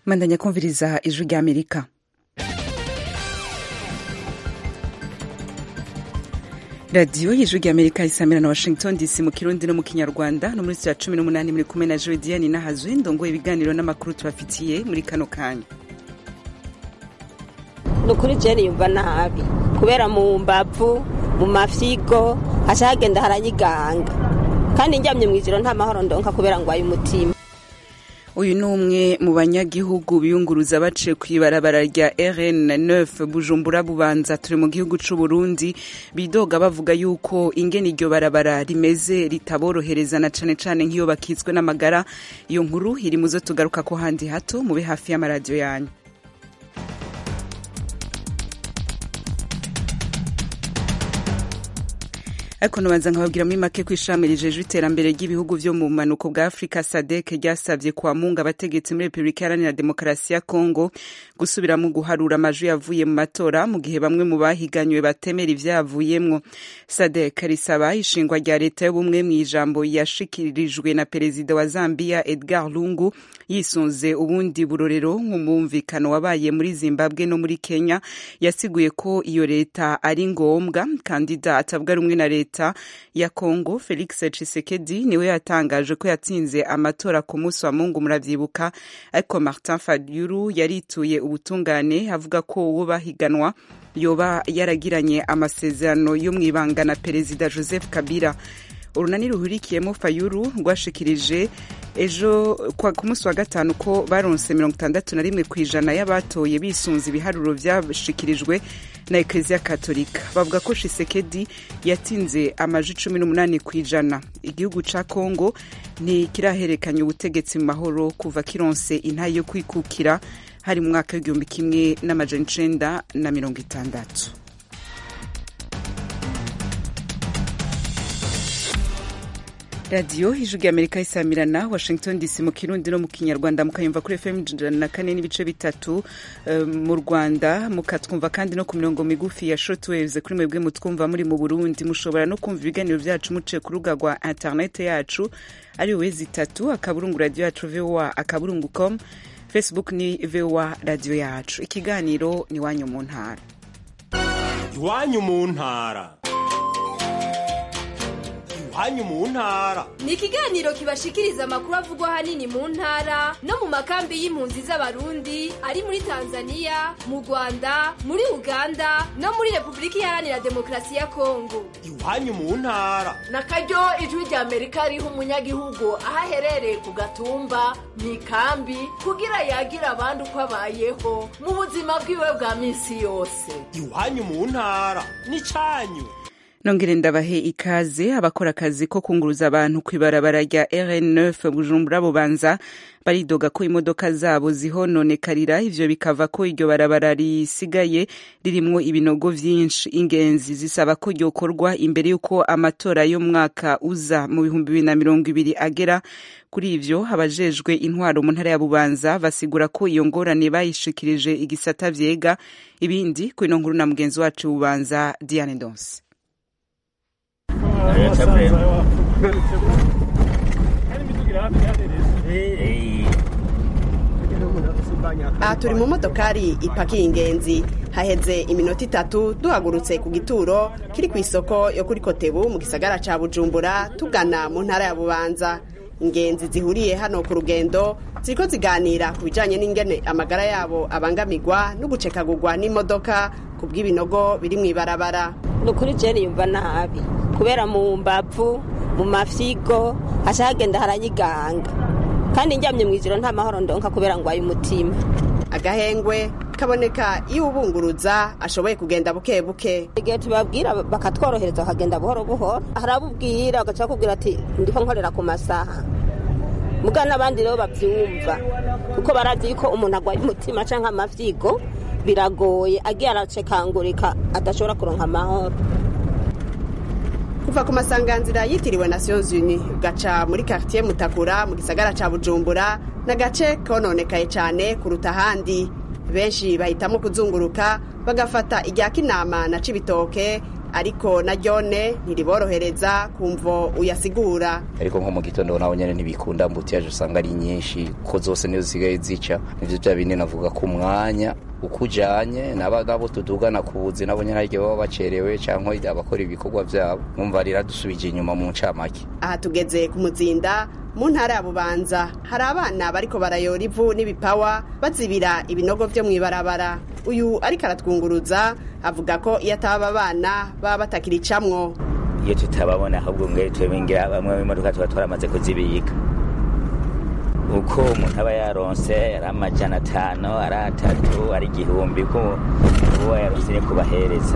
mandanya kumviriza ijwi rya amerika radiyo y'ijwi rya amerika isamira na washington dc mu kirundi no mu kinyarwanda no muri ya cumi n'umunani muri kumwe na jodiane nahazwe ndongoye ibiganiro n'amakuru tubafitiye muri kano kanya ni ukuri jeni yumva nabi kubera mu mbavu mu mafyigo haca hagenda haranyiganga kandi njyamye mu ijoro nta mahoro ndonka kubera ngo ayo umutima uyu ni umwe mu banyagihugu biyunguruza baciye ku ibarabara rya rn 9 bujumbura bubanza turi mu gihugu c'u burundi bidoga bavuga yuko ingene iryo barabara rimeze ritaborohereza na cane cane nk'iyo bakitswe n'amagara iyo nkuru iri muzo tugaruka ko handi hato mube hafi y'amaradiyo yanyu ariko nubanza nkababwira muri make ko ishami rijejwe iterambere ry'ibihugu vyo mu bumanuko bwa afurika sadek ryasavye kwa munga abategetsi muri repubulika iharanira demokarasi ya kongo gusubiramo guharura amajwi yavuye mu matora mu gihe bamwe mu bahiganywe batemera ivyavuyemwo sadek risaba ishingwa rya leta y'ubumwe mw'ijambo yashikirijwe na perezida wa zambia edgar lungu yisunze ubundi burorero nk'umwumvikano wabaye muri zimbabwe no muri kenya yasiguye ko iyo leta ari ngombwa kandida atavuga rumwe na leta leta ya Congo Felix Tshisekedi niwe yatangaje ko yatsinze amatora ku munsi wa Mungu muravyibuka ariko Martin Fayulu yarituye ubutungane avuga ko uwo bahiganwa yoba yaragiranye amasezerano yo mwibanga na perezida Joseph Kabila urunani ruhurikiyemo Fayulu rwashikirije ejo ku munsi wa gatanu ko baronse mirongo itandatu na rimwe ku ijana y'abatoye bisunze ibiharuro vyashikirijwe na eklezia katolika bavuga ko shisekedi yatsinze amaji cumi n'umunani ku ijana igihugu ca kongo ntikiraherekanya ubutegetsi mu mahoro kuva kironse intayi yo kwikukira hari mu mwaka w'igihumbi kimwe n'amajana icenda na mirongo itandatu radiyo ijwi rya amerika isamirana washington dc mu kirundi no mu kinyarwanda mukayumva kuri fm ijana na kane n'ibice bitatu mu rwanda mukatwumva kandi no ku mirongo migufi ya shortwaves kuri mwebwe mutwumva muri mu burundi mushobora no kumva ibiganiro byacu muciye ku rubuga rwa interinete yacu ari wezi itatu akaburungu radiyo yacu voa akaburungu com facebook ni voa radiyo yacu ikiganiro ni iwanyu mu ntara iwanyu mu ntara iwanyu mu ntara ni ikiganiro kibashikiriza amakuru avugwa ahanini mu ntara no mu makambi y'impunzi z'abarundi ari muri tanzania mu rwanda muri uganda no muri repubulika iharanira demokarasi ya kongo iwanyu mu ntara na karyo ijwi rya amerika riha umunyagihugu aho aherereye ku gatumba mu ikambi kugira yagira abandi uko abayeho mu buzima bwiwe bwa minsi yose iwanyu mu ntara ni cyanyu nongere ndabahe ikaze abakora akazi ko kunguruza abantu ku ibarabara rya rn9 bujumbura bubanza baridoga ko imodoka zabo zihononekarira ivyo bikava ko iryo barabara risigaye ririmwo ibinogo vyinshi ingenzi zisaba ko ryokorwa imbere y'uko amatora y'umwaka uza mu bihumbi bibiri na mirongo ibiri agera kuri ivyo abajejwe intwaro mu ntara ya bubanza basigura ko iyo ngorane bayishikirije igisata vyega ibindi kuri ino nkuru na mugenzi wacu bubanza diane donse aha turi mu modokari ipakiye ingenzi haheze iminota itatu duhagurutse ku gituro kiri ku isoko yo kuri kotebu mu gisagara ca bujumbura tugana mu ntara ya bubanza ingenzi zihuriye hano ku rugendo ziriko ziganira ku bijanye n'ingene amagara yabo abangamirwa no gucekagurwa n'imodoka ku bw'ibinogo biri mw'ibarabara ni ukuri jeni yumva nabi kubera mu mbavu mu mafyigo haca hagenda haranyiganga kandi njyamye mu ijoro nta mahoro ndonka kubera ngo ayo umutima agahengwe kaboneka iyo ubunguruza ashoboye kugenda buke buke igihe tubabwira bakatworohereza bakagenda buhoro buhoro harabubwira bagaca bakubwira ati ndiho nkorera ku masaha muga n'abandi rero babyumva kuko barazi yuko umuntu agwaye umutima cyangwa amavyigo biragoye agiye aracekangurika adashobora kuronka amahoro kuva ku masanganzira yitiriwe nations unies ugaca muri quartier mutakura mu gisagara ca bujumbura n'agace kononekaye cyane kuruta ahandi benshi bahitamo kuzunguruka bagafata irya kinama na cibitoke ariko na ryone ntiriborohereza kumvo uyasigura ariko nko mu gitondo naho nyene ntibikunda mbutiyaje usanga ari nyinshi ko zose nizo zisigaye zica nivyo vya bindi navuga ku mwanya uko ujanye naba nabo tudugana ku buzi nabo nyene haryo baba bacerewe canke abakora ibikorwa vyabo mwumva riradusubije inyuma mu ncamake aha tugeze ku muzinda mu ntara ya bubanza hari abana bariko barayora ivu n'ibipawa bazibira ibinogo vyo mw'ibarabara uyu ariko aratwunguruza avuga ko iyo ataba abana baba batakiricamwo iyo tutababona ahubwo mwe twebingira bamwe b'imodoka tuba twaramaze kuzibika uko umuntu aba yaronse ari amajana atanu ari atatu ari igihumbi ko uba yaronse ni kubahereza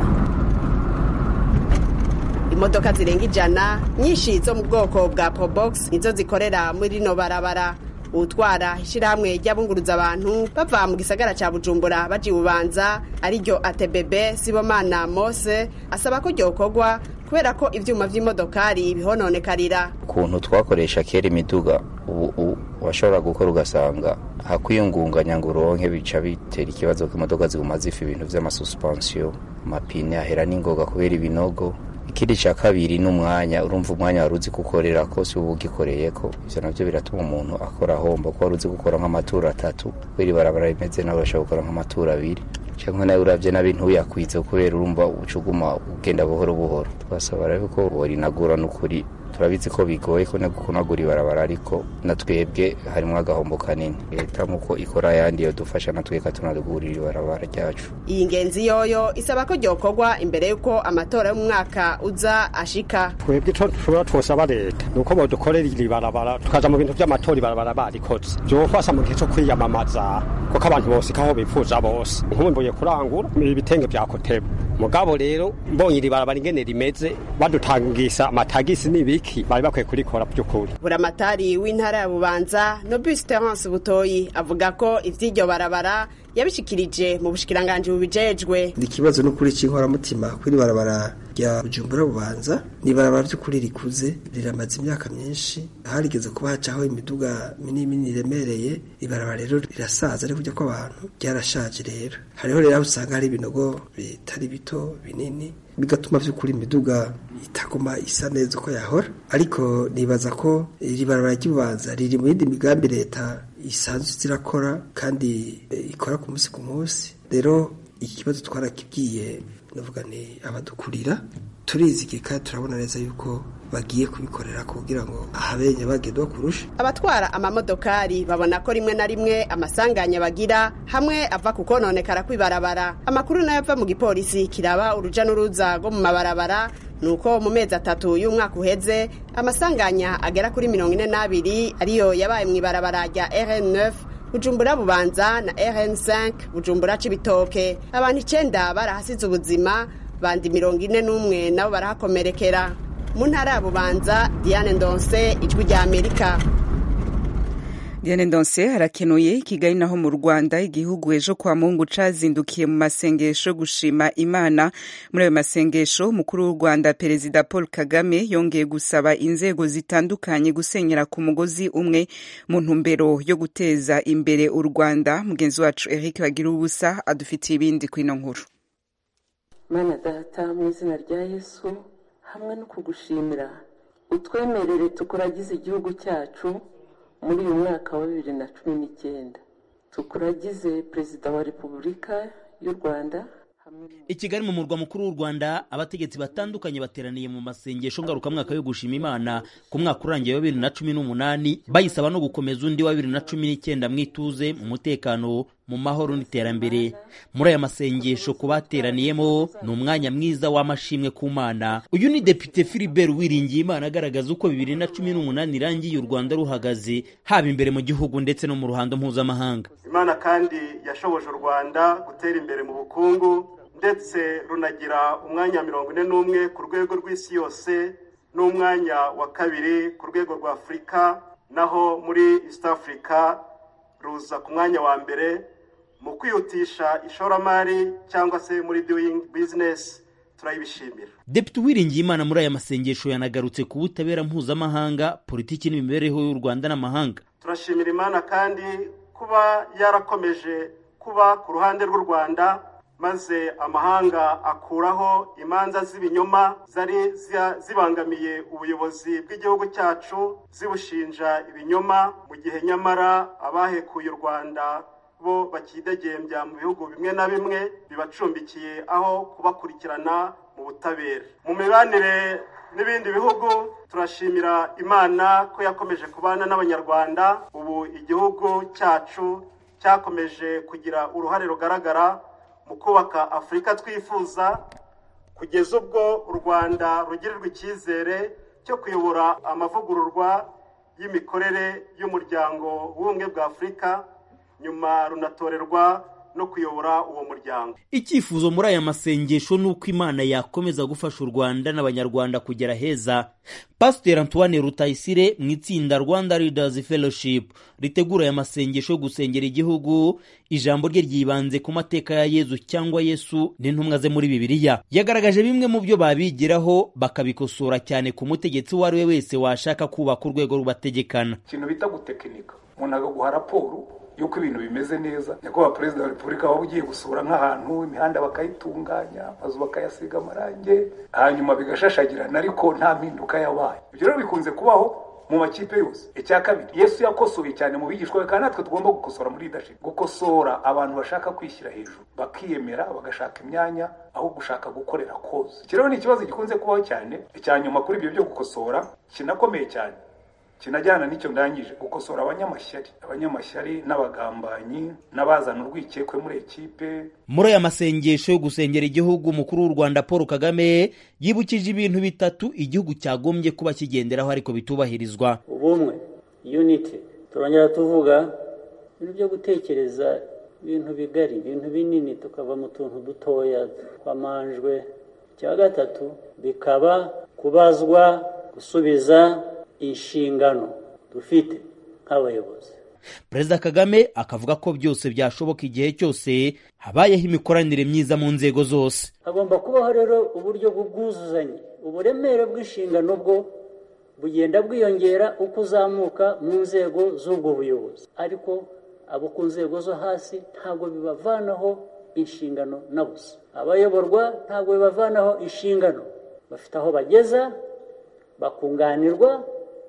imodoka zirenga ijana nyinshi zo mu bwoko bwa probox nizo zikorera muri rino barabara utwara ishyirahamwe ry'abunguruza abantu bava mu gisagara cya bujumbura baji bubanza ariryo atebebe sibomana mose asaba ko ryokorwa kubera ko ivyuma vy'imodokari bihononekarira ukuntu twakoresha kera imiduga ubu washobora gukora ugasanga hakwiyungunganya ngo uronke bica bitera ikibazo ko imodoka ziguma zifa ibintu vy'amasususpensiyo amapine ahera n'ingoga kubera ibinogo ikindi cya kabiri ni umwanya urumva umwanya wari uzi gukorera ko si uba ugikoreye ko ivyo navyo biratuma umuntu akora ahomba ko wari uzi gukora nk'amaturo atatu kubera ibarabara rimeze nawe urashobora gukora nk'amaturo abiri cyangwa nawe uravye nabi ntuyakwize kubera urumva ucuguma ugenda buhoro buhoro twasaba rero ko borinagura n'ukuri turabizi ko bigoye ko no kunagura ibarabara ariko na twebwe harimo agahombo kanini leta nkuko ikora ayandi yodufasha na twebwe tunagurira ibarabara ryacu iyi ngenzi yoyo isaba ko ryokorwa imbere y'uko amatora y'umwaka uza ashika twebwe ico dushobora twosaba leta ni uko bodukorera iri barabara tukaja mu bintu vy'amatora ibarabara barikoze vyofasha mu gihe co kwiyamamaza kuko abantu bose kaho bifuza bose nkumbuye kurangura ibitenge vya kotebo mugabo rero mbonye iri barabara ingene rimeze badutangisa amatagisi n'ibiki bari bakwiye kurikora by'ukuri buramatari w'intara ya bubanza nobus terence butoyi avuga ko ivy'iryo barabara yabishikirije mu bushikiranganji bubijejwe ikibazo n'ukuri c'inkoramutima kw'iri barabara rya bujumbura bubanza ni ibarabara ry'ukuri rikuze riramaze imyaka myinshi harigeze kuba hacaho imiduga minini minini iremereye ibarabara rero rirasaza ari kujya kw'abantu ryarashaje rero hariho rero aho usanga hari ibinogo bitari bito binini bigatuma vy'ukuri imiduga itaguma isa neza uko yahora ariko nibaza ko iri barabara ry'ububanza riri mu yindi migambi leta isanzwe zirakora kandi ikora ku munsi ku munsi rero iki kibazo twarakibwiye navuga ni abadukurira turizige kandi turabona neza yuko bagiye kubikorera kugira ngo ahabenye bagedwa kurusha abatwara amamodokari babona ko rimwe na rimwe amasanganya bagira hamwe ava ku kononekara kw'ibarabara amakuru nayo ava mu gipolisi kiraba uruja n'uruza rwo mu mabarabara nuko mu mezi atatu y'umwaka uheze amasanganya agera kuri mirongo ine n'abiri ariyo yabaye mu ibarabara rya rn9 bujumbura bubanza na rn5 bujumbura cibitoke abantu icenda barahasize ubuzima bandi mirongo ine n'umwe nabo barahakomerekera mu ntara ya bubanza diane ndonse ijwi rya amerika Diane Ndonse harakenuye Kigali naho mu Rwanda igihugu ejo kwa Mungu cazindukiye mu masengesho gushima Imana muri ayo masengesho mukuru w'u Rwanda Perezida Paul Kagame yongeye gusaba inzego zitandukanye gusenyera ku mugozi umwe mu ntumbero yo guteza imbere u Rwanda mugenzi wacu Eric Bagira ubusa adufitiye ibindi kwino nkuru Mana data mu izina rya Yesu hamwe no kugushimira utwemerere tukuragize igihugu cyacu muri uyu mwaka wa bibiri na cumi n'icyenda tukuragize perezida wa repubulika y'u rwanda i kigali mu murwa mukuru w'u rwanda abategetsi batandukanye bateraniye mu masengesho ngarukamwaka yo gushima imana ku mwaka urangiye wa bibiri na cumi n'umunani bayisaba no gukomeza undi wa bibiri na cumi n'icyenda mu ituze mu mutekano mu mahoro n'iterambere muri aya masengesho ku bateraniyemo ni umwanya mwiza w'amashimwe ku mana uyu ni depite philibert wiringiye imana agaragaza uko bibiri na cumi n'umunani irangiye u rwanda ruhagaze haba imbere mu gihugu ndetse no mu ruhando mpuzamahanga imana kandi yashoboje u rwanda gutera imbere mu bukungu ndetse runagira umwanya mirongo ine n'umwe ku rwego rw'isi yose n'umwanya wa kabiri ku rwego rwa afurika naho muri east africa ruza ku mwanya wa mbere mu kwihutisha ishoramari cyangwa se muri doing business turayibishimira depite uwiringiye imana muri aya masengesho yanagarutse ku butabera mpuzamahanga politiki n'imibereho y'u rwanda n'amahanga turashimira imana kandi kuba yarakomeje kuba ku ruhande rw'u rwanda maze amahanga akuraho imanza z'ibinyoma zari zibangamiye ubuyobozi bw'igihugu cyacu zibushinja ibinyoma mu gihe nyamara abahekuye u rwanda bo bakidegembya mu bihugu bimwe na bimwe bibacumbikiye aho kubakurikirana mu butabera mu mibanire n'ibindi bihugu turashimira imana ko yakomeje kubana n'abanyarwanda ubu igihugu cyacu cyakomeje kugira uruhare rugaragara mu kubaka afurika twifuza kugeza ubwo u rwanda rugirirwa icyizere cyo kuyobora amavugururwa y'imikorere y'umuryango w'ubumwe bwa afurika nyuma runatorerwa no kuyobora uwo muryango icyifuzo muri aya masengesho ni uko imana yakomeza gufasha u rwanda n'abanyarwanda kugera heza pasiteri antoine rutayisire mu itsinda rwanda leaders fellowship ritegura aya masengesho yo gusengera igihugu ijambo rye ryibanze ku mateka ya yezu cyangwa yesu n'intumwa ze muri bibiliya yagaragaje bimwe mu byo babigiraho bakabikosora cyane ku mutegetsi uwo ari we wese washaka kubaka urwego rubategekana ikintu bita gutekinika umuntu agaguha raporo yuko ibintu bimeze neza nyakubahwa perezida wa repubulika waba ugiye gusura nk'ahantu imihanda bakayitunganya amazu bakayasiga amarangi hanyuma bigashashagirana ariko nta mpinduka yabaye ibyo rero bikunze kubaho mu makipe yose icya kabiri yesu yakosoye cyane mu bigishwa be kandi natwe tugomba gukosora muri leadership gukosora abantu bashaka kwishyira hejuru bakiyemera bagashaka imyanya aho gushaka gukorera koze iki rero ni ikibazo gikunze kubaho cyane icya nyuma kuri ibyo byo gukosora kinakomeye cyane kinajyana n'icyo ndangije gukosora abanyamashyari abanyamashyari n'abagambanyi n'abazana urwikekwe muri ekipe muri aya masengesho yo gusengera igihugu umukuru w'u rwanda paul kagame yibukije ibintu bitatu igihugu cyagombye kuba kigenderaho ariko bitubahirizwa ubumwe unity turongera tuvuga ibintu byo gutekereza ibintu bigari ibintu binini tukava mu tuntu dutoya twamanjwe icya gatatu bikaba kubazwa gusubiza inshingano dufite nk'abayobozi perezida kagame akavuga ko byose byashoboka igihe cyose habayeho imikoranire myiza mu nzego zose hagomba kubaho rero uburyo bw'ubwuzuzanye uburemere bw'inshingano bwo bugenda bwiyongera uko uzamuka mu nzego z'ubwo buyobozi ariko abo ku nzego zo hasi ntabwo bibavanaho inshingano na busa abayoborwa ntabwo bibavanaho inshingano bafite aho bageza bakunganirwa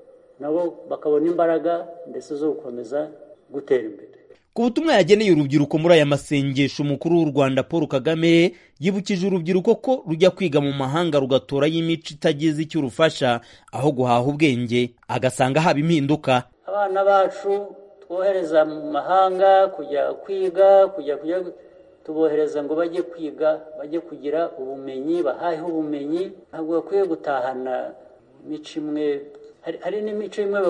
nabo bakabona imbaraga ndetse zo gukomeza gutera imbere ku butumwa yageneye urubyiruko muri aya masengesho umukuru w'u rwanda paul kagame yibukije urubyiruko ko rujya kwiga mu mahanga rugatorayo imico itagize icyo urufasha aho guhaha ubwenge agasanga haba impinduka abana bacu twohereza mu mahanga kujya kwiga kujya kujya tubohereza ngo bajye kwiga bajye kugira ubumenyi bahaheho ubumenyi ntabwo bakwiye gutahana imico imwe hari n'imico imwe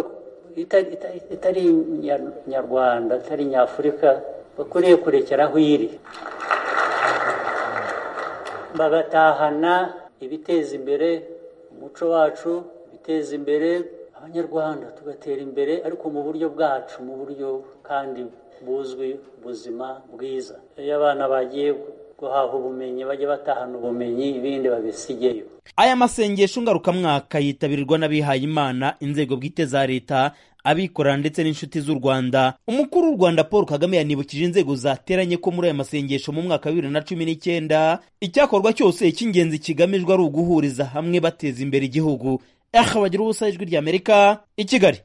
itari nyarwanda itari nyafurika bakwiriye kurekera aho iri bagatahana ibiteza imbere umuco wacu ibiteza imbere abanyarwanda tugatera imbere ariko mu buryo bwacu mu buryo kandi buzwi ubuzima bwiza iyo abana bagiye guhaha ubumenyi bajye batahana ubumenyi ibindi babisigeyo aya masengesho ngarukamwaka yitabirwa n'abihaye imana inzego bwite za leta abikorera ndetse n'inshuti z'u rwanda umukuru w'u rwanda paul kagame yanibukije inzego zateranye ko muri aya masengesho mu mwaka wa bibiri na cumi n'icyenda icyakorwa cyose icy'ingenzi kigamijwe ari uguhuriza hamwe bateza imbere igihugu aha bagira ubusa ijwi ry'amerika i kigali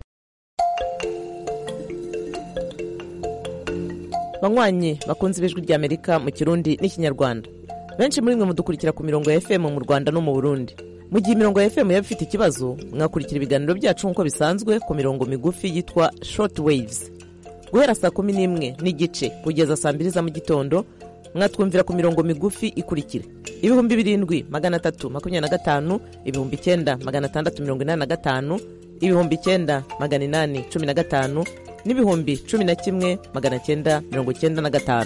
banywanyi bakunze ibijwi ry'amerika mu kirundi n'ikinyarwanda benshi muri mwe mudukurikira ku mirongo ya fm mu rwanda no mu burundi mu gihe imirongo ya fm yaba ifite ikibazo mwakurikira ibiganiro byacu nk'uko bisanzwe ku mirongo migufi yitwa short waves guhera saa kumi n'imwe n'igice kugeza saa mbiri za mu gitondo mwatwumvira ku mirongo migufi ikurikira ibihumbi birindwi magana atatu makumyabiri na gatanu ibihumbi icyenda magana atandatu mirongo inani na gatanu ibihumbi icyenda magana inani cumi na gatanu n'ibihumbi cumi na kimwe magana cyenda mirongo cyenda na gatanu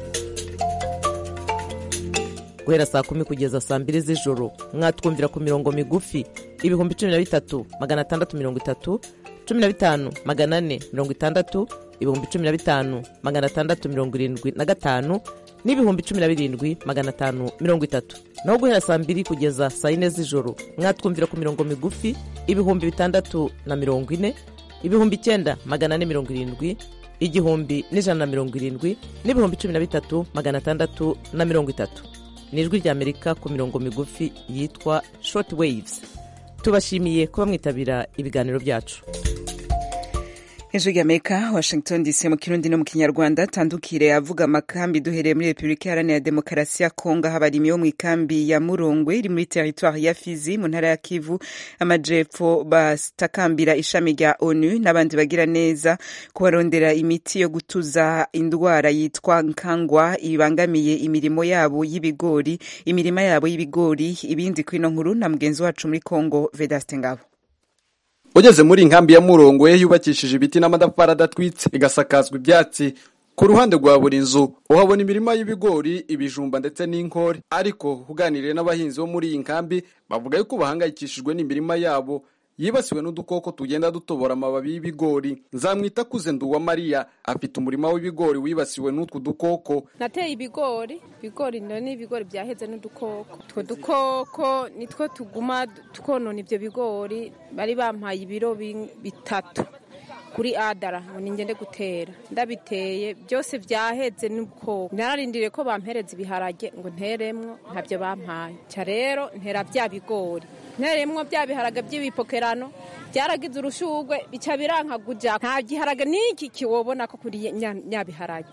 guhera saa kumi kugeza saa mbiri z'ijoro mwatwumvira ku mirongo migufi ibihumbi cumi na bitatu magana atandatu mirongo itatu cumi na bitanu magana ane mirongo itandatu ibihumbi cumi na bitanu magana atandatu mirongo irindwi na gatanu n'ibihumbi cumi na birindwi magana atanu mirongo itatu naho guhera saa mbiri kugeza saa yine z'ijoro mwatwumvira ku mirongo migufi ibihumbi bitandatu na mirongo ine ibihumbi icyenda magana ane mirongo irindwi igihumbi n'ijana na mirongo irindwi n'ibihumbi cumi na bitatu magana atandatu na mirongo itatu ni ijwi ry'amerika ku mirongo migufi yitwa short waves tubashimiye kuba mwitabira ibiganiro byacu hejuru y'amerika washington dc mu kirundi no mu kinyarwanda tandukire avuga amakambi duhereye muri repubulika iharanira demokarasi ya kongo aho abarimyi bo mu ikambi ya murongwe iri muri teritwari ya fizi mu ntara ya kivu amajepfo batakambira ishami rya onu n'abandi bagira neza kubarondera imiti yo gutuza indwara yitwa nkangwa ibangamiye imirimo yabo y'ibigori imirima yabo y'ibigori ibindi kuri ino nkuru na mugenzi wacu muri kongo vedaste ngabo ugeze muri inkambi ya murongo ye yubakishije ibiti n'amatafari adatwitse igasakazwa ibyatsi ku ruhande rwa buri nzu uhabona imirima y'ibigori ibijumba ndetse n'inkore ariko uganiriye n'abahinzi bo muri iyi nkambi bavuga yuko bahangayikishijwe n'imirima yabo yibasiwe n'udukoko tugenda dutobora amababi y'ibigori nzamwita kuze nduwa mariya afite umurima w'ibigori wibasiwe n'utwo dukoko nateye ibigori ibigori ni ibigori byaheze n'udukoko utwo dukoko nitwo tuguma twonona ibyo bigori bari bampaye ibiro bitatu kuri adara ngo ningende gutera ndabiteye byose byaheze n'ubukoko nararindiriye ko bampereza ibiharage ngo nteremwo ntabyo bampaye nca rero ntera bya bigori nteremwo bya biharage by'ibipokerano byaragize urushugwe bica birankaguja nta giharage n'iki kiwobona ko kuri nyabiharage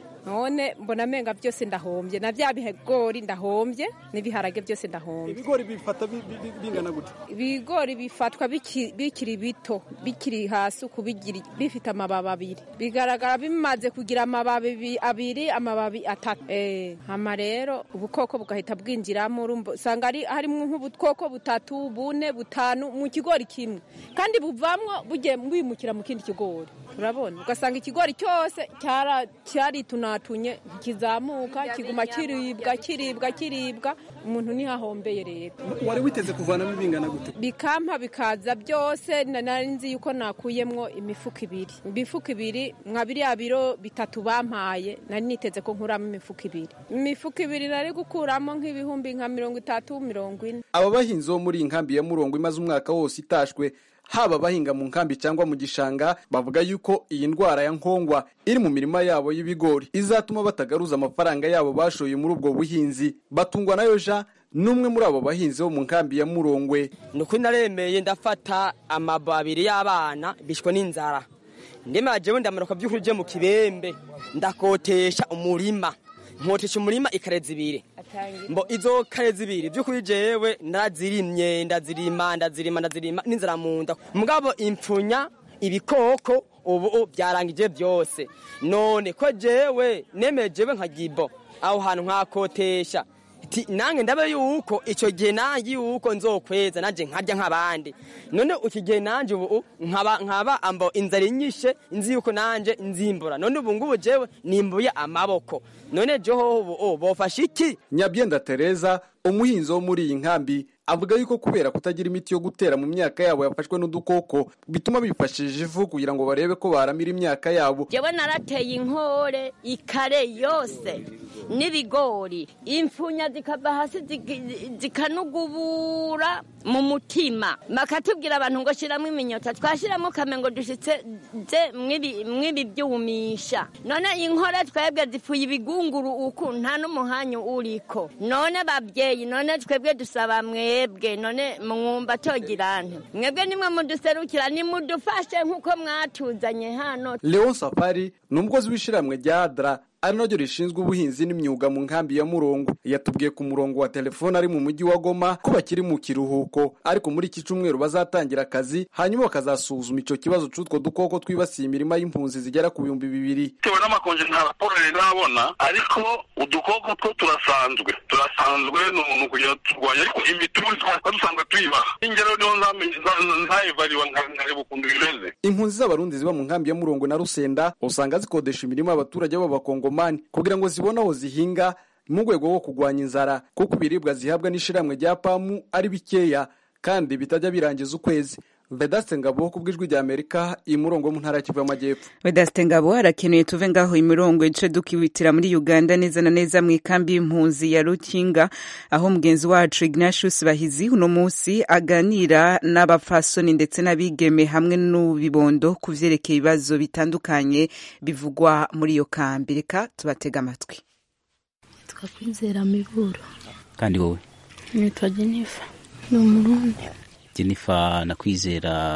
none mbona amenga byose ndahombye na bya bigori ndahombye n'ibiharage byose ndahombye ibigori bifata bingana gute ibigori bifatwa bikiri bito bikiri hasi uku bifite amababi abiri bigaragara bimaze kugira amababi abiri amababi atatu hama rero ubukoko bugahita bwinjiramo usanga harimo nk'ubukoko butatu bune butanu mu kigori kimwe kandi buvamwo bugiye bimukira mu kindi kigori urabona ugasanga ikigori cyose cyaritunyatunye kizamuka kiguma kiribwa kiribwa kiribwa umuntu ntihahombeye rero wari witeze kuvanamo ibingana gute bikampa bikaza byose nari nzi yuko nakuyemwo imifuka ibiri imifuka ibiri nka biriya biro bitatu bampaye nari niteze ko nkuramo imifuka ibiri imifuka ibiri nari gukuramo nk'ibihumbi nka mirongo itatu mirongo ine aba bahinzi bo muri iyi nkambi ya murongo imaze umwaka wose itashwe haba abahinga mu nkambi cyangwa mu gishanga bavuga yuko iyi ndwara ya nkongwa iri mu mirima yabo y'ibigori izatuma batagaruza amafaranga yabo bashoye muri ubwo buhinzi batungwa nayo ja n'umwe muri abo bahinzi bo mu nkambi ya murongwe ni ukuri naremeye ndafata amababiri y'abana bishwe n'inzara ndemajewe ndamanuka by'ukuri byo mu kibembe ndakotesha umurima nkotesha umurima ikarezi ibiri mbo izo karezi ibiri by'ukuri jewe ndazirimye ndazirima ndazirima ndazirima n'inzara mu nda mugabo impfunya ibikoko ubu byarangije byose none ko jewe nemejewe nka gibo aho hantu nkakotesha nange ndabe yuko icyo gihe nanjye yuko nzokweza nanjye nkarya nk'abandi none iki gihe nanjye ubu nkaba nkaba ambo inzara inyishe nzi yuko nanjye nzimbura none ubu ngubu jewe nimbuye amaboko none joho ubu bofashe iki nyabyenda tereza umuhinzi wo muri iyi nkambi avuga yuko kubera kutagira imiti yo gutera mu myaka yabo yafashwe n'udukoko bituma bifashishije ivu kugira ngo barebe ko baramira imyaka yabo jewe narateye inkore ikare yose n'ibigori imfunya zikava hasi zikanugubura mu mutima bakatubwira abantu ngo shyiramo iminyota twashyiramo kamengo dushyitse mw'ibi byumisha none inkore twebwe zipfuye ibigunguru uku nta n'umuhanya uriko none babyeyi none twebwe dusaba mwebwe none mwumva togirane mwebwe nimwe muduserukira nimudufashe nk'uko mwatuzanye hano leon safari ni umukozi w'ishyirahamwe rya adra ari naryo rishinzwe ubuhinzi n'imyuga mu nkambi ya murongo yatubwiye ku murongo wa telefone ari mu mujyi wa goma ko bakiri mu kiruhuko ariko muri iki cyumweru bazatangira akazi hanyuma bakazasuzuma icyo kibazo cy'utwo dukoko twibasiye imirima y'impunzi zigera ku bihumbi bibiri bitewe n'amakonje nta raporo rero nabona ariko udukoko two turasanzwe turasanzwe ni umuntu kugira turwanya ariko imituzi twaba dusanzwe tuyibaha ingero niho ntayivariwa nkareba ukuntu bimeze impunzi z'abarundi ziba mu nkambi ya murongo na rusenda usanga zikodesha imirima abaturage b'abakongo kugira ngo zibone aho zihinga mu rwego rwo kurwanya inzara kuko ibiribwa zihabwa n'ishyirahamwe rya pamu ari bikeya kandi bitajya birangiza ukwezi vedaste ngabo ku bw'ijwi rya amerika imurongo wo mu ntara ya kivu y'amajyepfo vedaste ngabo harakenewe tuve ngaho imirongo ice dukibitira muri uganda neza na neza mu ikambi y'impunzi ya rukinga aho mugenzi wacu ignatius bahizi uno munsi aganira n'abapfasoni ndetse n'abigeme hamwe n'ubibondo ku vyerekeye ibibazo bitandukanye bivugwa muri iyo kambi reka tubatega amatwi twakwizera miburo kandi wowe nitwa jennifer ni umurundi jennifer nakwizera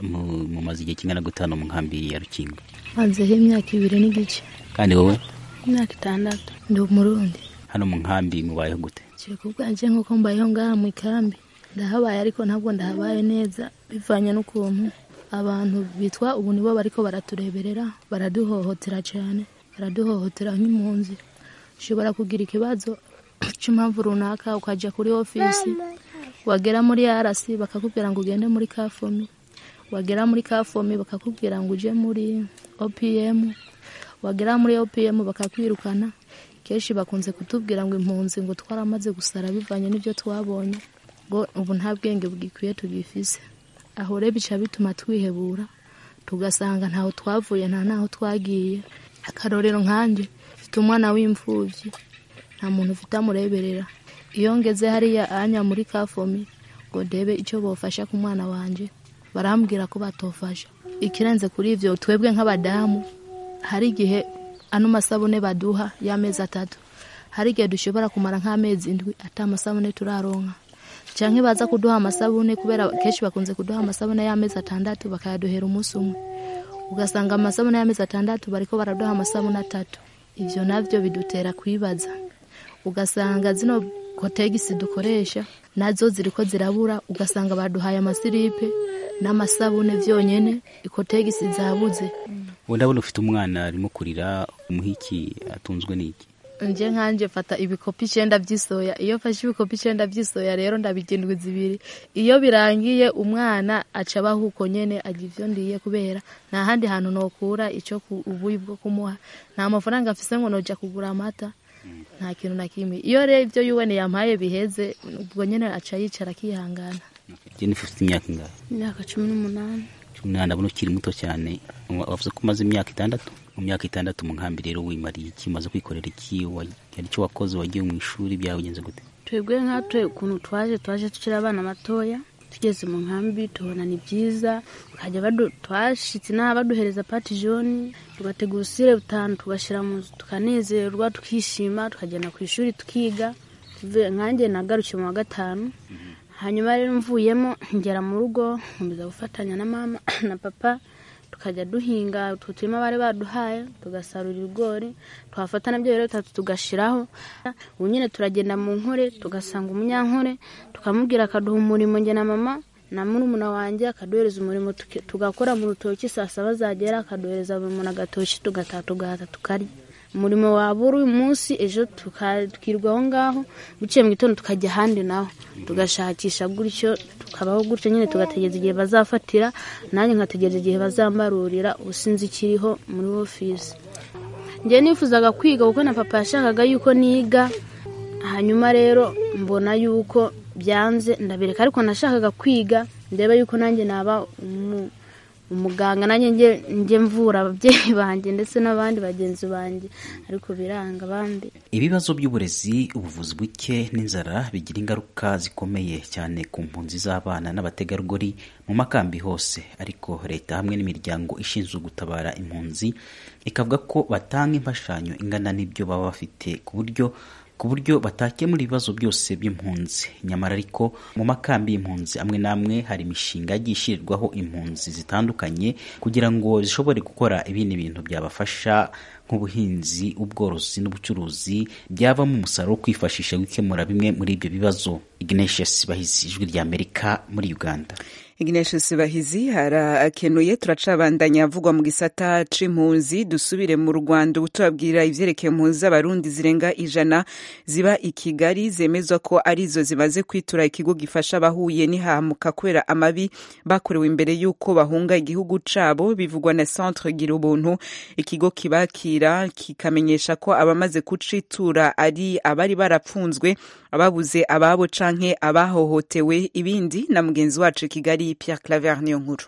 mu maze igihe kingana gutanu mu nkambi ya rukingo mazeho imyaka ibiri n'igice kandi wowe imyaka itandatu ndi umurundi hano mu nkambi mubayeho gute kiri ku bwanje nk'uko mbayeho ngaha mu ikambi ndahabaye ariko ntabwo ndahabaye neza bivanye n'ukuntu abantu bitwa ubu nibo bariko baratureberera baraduhohotera cyane baraduhohotera nk'impunzi ushobora kugira ikibazo cy'impamvu runaka ukajya kuri ofisi wagera muri arasi bakakubwira ngo ugende muri kafomi wagera muri kafomi bakakubwira ngo uje muri opm wagera muri opm bakakwirukana kenshi bakunze kutubwira ngo impunzi ngo twaramaze gusara bivanye n'ibyo twabonye ngo ubu nta bwenge bwikwiye tugifise aho rero bica bituma twihebura tugasanga ntaho twavuye nta naho twagiye akarorero nkanjye mfite umwana w'imfubyi nta muntu ufite amureberera iyo ngeze hariya anya muri kafomi ngo ndebe icyo bofasha ku mwana wanjye barambwira ko batofasha ikirenze kuri ibyo twebwe nk'abadamu hari igihe ano masabune baduha y'amezi atatu hari igihe dushobora kumara nk'amezi indwi ata amasabune turaronka cyangwa baza kuduha amasabune kubera kenshi bakunze kuduha amasabune y'amezi atandatu bakayaduhera umunsi umwe ugasanga amasabune y'amezi atandatu bariko baraduha amasabune atatu ibyo nabyo bidutera kwibaza ugasanga zino kotegisi dukoresha nazo ziriko zirabura ugasanga baduhaye amasiripe n'amasabune byonyine ikotegisi zabuze ubu ndabona ufite umwana arimo kurira umuhiki atunzwe n'iki nje nkanje fata ibikopi icenda by'isoya iyo fashe ibikopi icenda by'isoya rero ndabigindwi zibiri iyo birangiye umwana aca abaho uko nyene agira ivyo ndiye kubera nta handi hantu nokura ico ubuyi bwo kumuha nta mafaranga afise ngo noja kugura amata nta kintu na kimwe iyo rero ivyo yuwene yampaye biheze ubwo nyene aca yicara akihangana jennifer ufite imyaka ingahe imyaka cumi n'umunani cumi n'umunani ndabona ukiri muto cyane wavuze ko umaze imyaka itandatu mu myaka itandatu mu nkambi rero wimariye iki umaze kwikorera iki hari icyo wakoze wagiye mu ishuri byagenze gute twebwe nkatwe ukuntu twaje twaje tukiri abana batoya tugeze mu nkambi tubona ni byiza bakajya twashitse n'aha baduhereza pati joni tugategura usire butanu tugashyira mu nzu tukanezerwa tukishima tukagenda ku ishuri tukiga nkanjye nagarukiye mu wa gatanu hanyuma rero mvuyemo ngera mu rugo nkomeza gufatanya na mama na papa tukajya duhinga utwo turima bari baduhaye tugasarura ibigori twafata nabyo rero bitatu tugashiraho ubu nyine turagenda mu nkore tugasanga umunyankore tukamubwira akaduha umurimo njye na mama na murumuna wanjye akaduhereza umurimo tugakora mu rutoki saa saba zagera akaduhereza buri muntu agatoki tugataha tugahata tukarya umurimo wabura uyu munsi ejo tukirwa aho ngaho biciye mu gitondo tukajya ahandi naho tugashakisha gutyo tukabaho gutyo nyine tugategereza igihe bazafatira nanjye nkategereza igihe bazambarurira ubusinzi ikiriho muri ofisi njyewe nifuzaga kwiga kuko na papa yashakaga yuko niga hanyuma rero mbona yuko byanze ndabireka ariko nashakaga kwiga ndeba yuko nanjye naba umuganga nanjye njye mvura ababyeyi banjye ndetse n'abandi bagenzi banjye ariko biranga abandi ibibazo by'uburezi ubuvuzi buke n'inzara bigira ingaruka zikomeye cyane ku mpunzi z'abana n'abategarugori mu makambi hose ariko leta hamwe n'imiryango ishinzwe gutabara impunzi ikavuga ko batanga imfashanyo ingana n'ibyo baba bafite ku buryo ku buryo batakemura ibibazo byose by'impunzi nyamara ariko mu makambi y'impunzi amwe n'amwe hari imishinga yagiye ishyirirwaho impunzi zitandukanye kugira ngo zishobore gukora ibindi bintu byabafasha nk'ubuhinzi ubworozi n'ubucuruzi byavamo umusaruro wo kwifashisha gukemura bimwe muri ibyo bibazo ignatius bahizi ijwi ry'amerika muri uganda Ignatius Bahizi harakenuye turacabandanya avugwa mu gisata c'impunzi dusubire mu Rwanda ubutubabwira ivyerekeye impunzi z'abarundi zirenga ijana ziba i Kigali zemezwa ko arizo zimaze kwitura ikigo gifasha abahuye n'ihamuka kubera amabi bakorewe imbere y'uko bahunga igihugu cabo bivugwa na Centre Gira Ubuntu ikigo kibakira kikamenyesha ko abamaze kucitura ari abari barapfunzwe ababuze ababo canke abahohotewe ibindi na mugenzi wacu Kigali kigali pierre claver niyo nkuru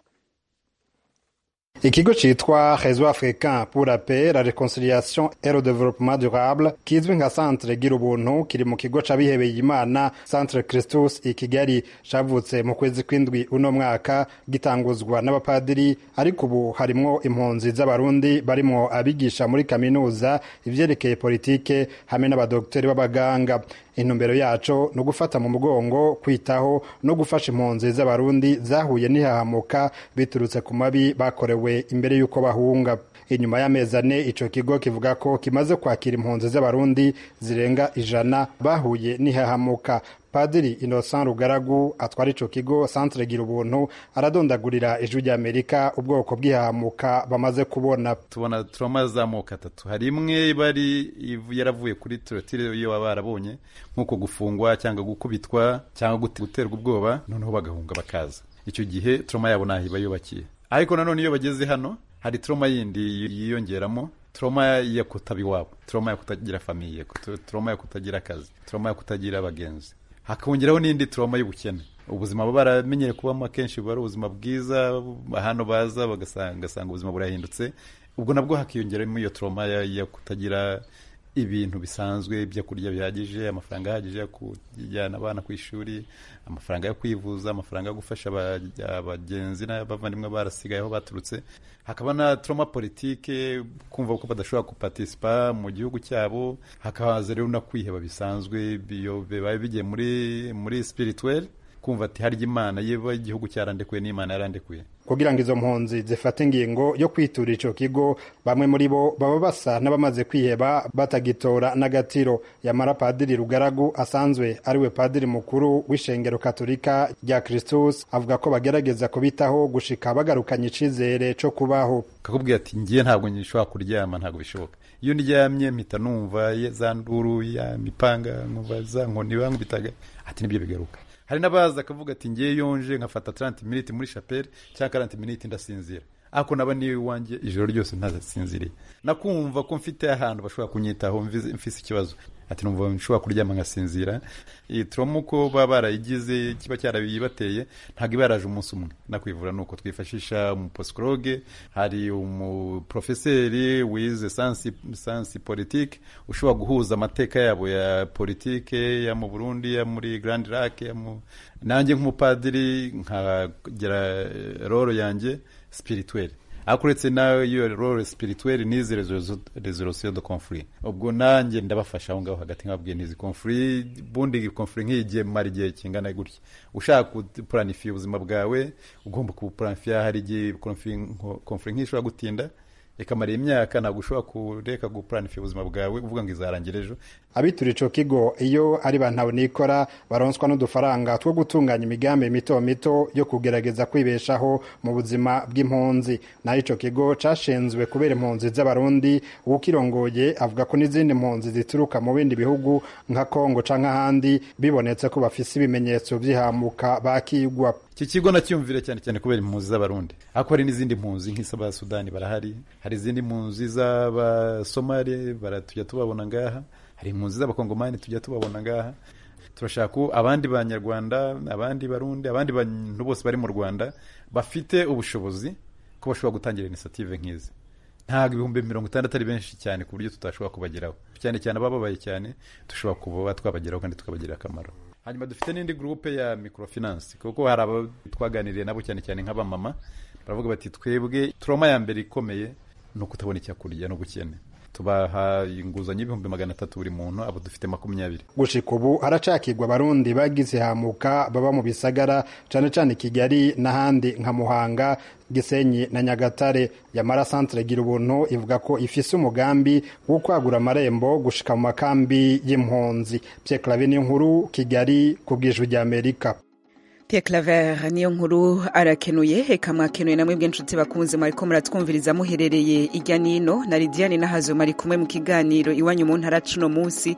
ikigo citwa réseau africain pour la paix la réconciliation et le développement durable kizwi nka centre gira ubuntu kiri mu kigo c'abihebeye imana centre christus i kigali cavutse mu kwezi kw'indwi uno mwaka gitanguzwa n'abapadiri ariko ubu harimwo impunzi z'abarundi barimwo abigisha muri kaminuza ivyerekeye politike hamwe n'abadokiteri b'abaganga intumbero yaco ni ugufata mu mugongo kwitaho no gufasha impunzi z'abarundi zahuye n'ihahamuka biturutse ku mabi bakorewe imbere y'uko bahunga inyuma y'amezi ane ico kigo kivuga ko kimaze kwakira impunzi z'abarundi zirenga ijana bahuye n'ihahamuka padiri innocent rugaragu atwara ico kigo centre gira ubuntu aradondagurira ijwi ry'amerika ubwoko bw'ihahamuka bamaze kubona tubona turoma z'amoko atatu hari imwe bari yaravuye kuri turotire iyo baba barabonye nk'uko gufungwa cyangwa gukubitwa cyangwa guterwa ubwoba noneho bagahunga bakaza icyo gihe turoma yabo ntaho iba yubakiye ariko nanone iyo bageze hano hari turoma yindi yiyongeramo turoma yo kutaba iwabo turoma yo kutagira famiye turoma yo kutagira akazi turoma yo kutagira abagenzi hakongeraho n'indi turoma y'ubukene ubuzima baba baramenyere kubamo akenshi buba ari ubuzima bwiza hano baza bagasanga ubuzima burahindutse ubwo nabwo hakiyongeramo iyo turoma yo kutagira ibintu bisanzwe ibyo kurya bihagije amafaranga ahagije yo kujyana abana ku ishuri amafaranga yo kwivuza amafaranga yo gufasha abagenzi n'abavandimwe barasigayeho baturutse hakaba na trauma politike kumva ko badashobora kupartisipa mu gihugu cyabo hakahaza rero no kwiheba bisanzwe bibaye bigiye muri muri spirituel kumva ati harya imana yeba igihugu cyarandekuye n'imana yarandekuye kugira ngo izo mpunzi zifate ingingo yo kwitura ico kigo bamwe muri bo baba basa n'abamaze kwiheba batagitora n'agatiro yamara padiri rugaragu asanzwe ariwe padiri mukuru w'ishengero katolika rya kristus avuga ko bagerageza kubitaho gushika bagarukanye icizere co kubaho kakubwira ati ngiye ntabwo nshobora kuryama ntabwo bishoboka iyo ndyamye mpita numva za nduru ya mipanga nkumva za nkoni bankubitaga ati nibyo bigaruka hari n'abaza akavuga ati ngiye yonje nkafata 30 minutes muri chapelle cyangwa 40 minutes ndasinzira ako naba niwe iwanjye ijoro ryose ntazasinziriye nakumva ko mfite ahantu bashobora kunyitaho mfise ikibazo ati numva nshobora kuryama nkasinzira iyi trauma uko baba barayigize kiba cyarabibateye ntabwo iba yaraje umunsi umwe nakwivura nuko twifashisha umuposikologe hari umuprofeseri wize sansi sansi politike ushobora guhuza amateka yabo ya politike ya mu Burundi ya muri Grand Lac ya mu nanjye nk'umupadiri nkagira roro yanjye spirituelle ariko uretse nawe iyo role spirituelle n'izi resolution de conflit ubwo nanjye ndabafasha aho ngaho hagati nkababwiye n'izi conflit bundi conflit nk'igihe mara igihe kingana gutya ushaka kupuranifiya ubuzima bwawe ugomba kubupuranifiya hari igihe conflit nk'ishobora gutinda ikamara imyaka ntabwo ushobora kureka gupuranifiya ubuzima bwawe uvuga ngo izarangira ejo abitura ico kigo iyo ari bantawe nikora baronswa n'udufaranga two gutunganya imigambi mito mito yo kugerageza kwibeshaho mu buzima bw'impunzi naho ico kigo cashinzwe kubera impunzi z'abarundi uwukirongoye avuga ko n'izindi mpunzi zituruka mu bindi bihugu nka kongo canke ahandi bibonetse ko bafise ibimenyetso vy'ihamuka bakigwa iki kigo nacyumvire cyane cyane kubera impunzi z'abarundi ariko hari n'izindi mpunzi nk'iz'abasudani barahari hari izindi mpunzi z'abasomali tujya tubabona ngaha hari impunzi z'abakongomani tujya tubabona ngaha turashaka ko abandi banyarwanda abandi barundi abandi bantu bose bari mu rwanda bafite ubushobozi ko bashobora gutangira inisiyative nk'izi ntabwo ibihumbi mirongo itandatu ari benshi cyane ku buryo tutashobora kubageraho cyane cyane abababaye cyane dushobora kuba twabageraho kandi tukabagirira akamaro hanyuma dufite n'indi gurupe ya microfinance kuko hari abo twaganiriye nabo cyane cyane nk'abamama baravuga bati twebwe turoma ya mbere ikomeye ni ukutabona icyakurya n'ubukene tubaha inguzanyo y'ibihumbi magana atatu buri muntu abo dufite makumyabiri gushika ubu haracakirwa abarundi bagize hamuka baba mu bisagara cane cane kigali n'ahandi nka muhanga gisenyi na nyagatare yamara centre gira ubuntu ivuga ko ifise umugambi wo kwagura amarembo gushika mu makambi y'impunzi Pierre Claver nkuru kigali ku bw'ijwi ry'amerika Pierre Claver niyo nkuru arakenuye heka mwakenuye namwe bw'inshuti bakunze mwariko muratwumviriza muherereye irya nino na Lidiane nahazo mari kumwe mu kiganiro iwanyu mu ntara cuno munsi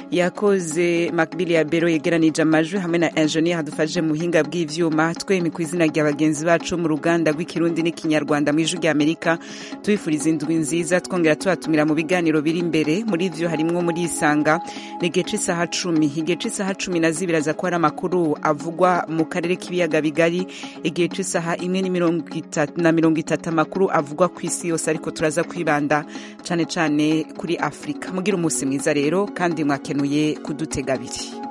yakoze Macbill ya Bero yegeranije amajwi hamwe na engineer hadufashije mu buhinga bw'ivyuma twemi ku izina rya bagenzi bacu mu ruganda rw'ikirundi n'ikinyarwanda mu ijwi rya Amerika tubifuriza indwi nziza twongera tubatumira mu biganiro biri imbere muri vyo harimwo muri isanga ni gece isaha cumi igece isaha cumi na zibiri aza ko hari amakuru avugwa mu karere k'ibiyaga bigari igihe c'isaha imwe na mirongo itatu amakuru avugwa ku isi yose ariko turaza kwibanda cane cane kuri afurika mugira umunsi mwiza rero kandi mwakenuye kudutega abiri